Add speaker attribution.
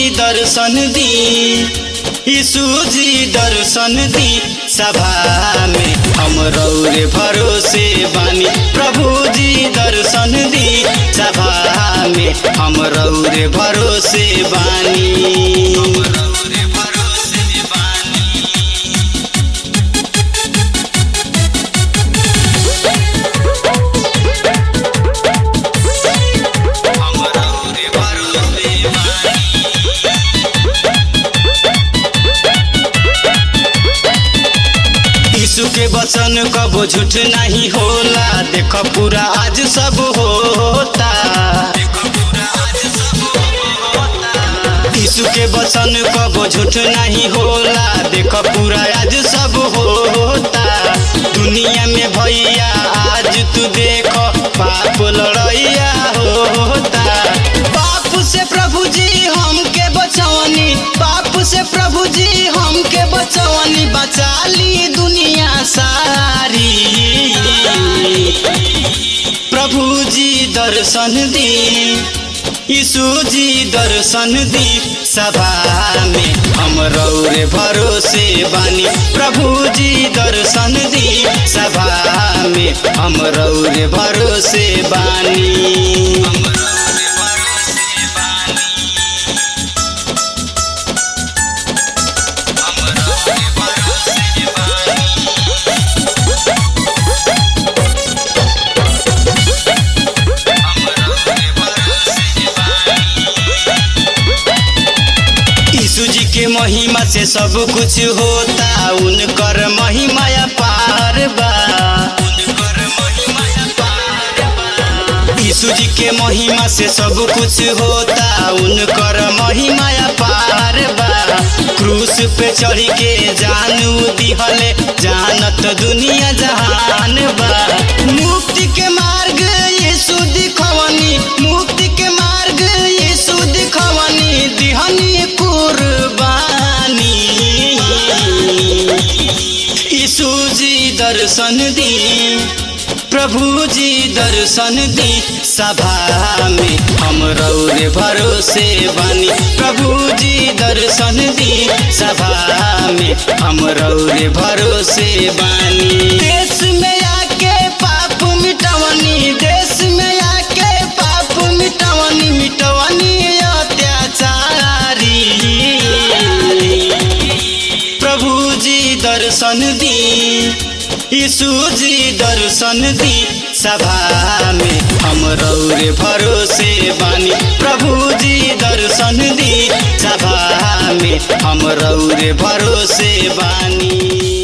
Speaker 1: दर्शन दी यीशु जी दर्शन दी सभा में हम रौरे भरोसे बानी प्रभु जी दर्शन दी सभा में हम रौरे भरोसे बानी हम रौरे भरोसे बानी हम रौरे भरोसे बानी यीशु के वचन कबो झूठ नहीं होला देख पूरा आज सब होता यीशु के वचन कबो झूठ नहीं होला देख पूरा आज सब होता दुनिया में भैया आज तू देख पाप लड़ैया होता पाप से प्रभु जी हमके बचवनी पाप से प्रभु जी हमके बचवनी बचा ली दुनिया सारी प्रभु जी दर्शन दी यीशु जी दर्शन दी सभा में हम रौरे भरोसे बानी प्रभु जी दर्शन दी सभा में हम रौरे भरोसे बानी हम रौरे भरोसे बानी हम रौरे भरोसे बानी हम रौरे भरोसे बानी यीशु जी के महिमा से सब कुछ होता उनकर महिमा पार बा उनकर महिमा पार बा यीशु जी के महिमा से सब कुछ होता उनकर महिमा पार बा क्रूस पे चढ़ के जानू दिहले जानत दुनिया जहान बा मुक्ति के मार्ग यीशु दिखवनी मुक्ति के मार्ग यीशु दिखवनी दिहनी कुर्बानी यीशु जी दर्शन दी प्रभु जी दर्शन दी सभा में हम रौरे भरोसे बानी प्रभु जी दर्शन दी सभा में हम रौरे भरोसे बानी देश में आके पाप मिटवनी देश में आके पाप मिटवनी मिटवनी अत्याचारी प्रभु जी दर्शन दी यीशु जी दर्शन दी सभा में हम रौरे भरोसे बानी प्रभु जी दर्शन दी सभा में हम रौरे भरोसे बानी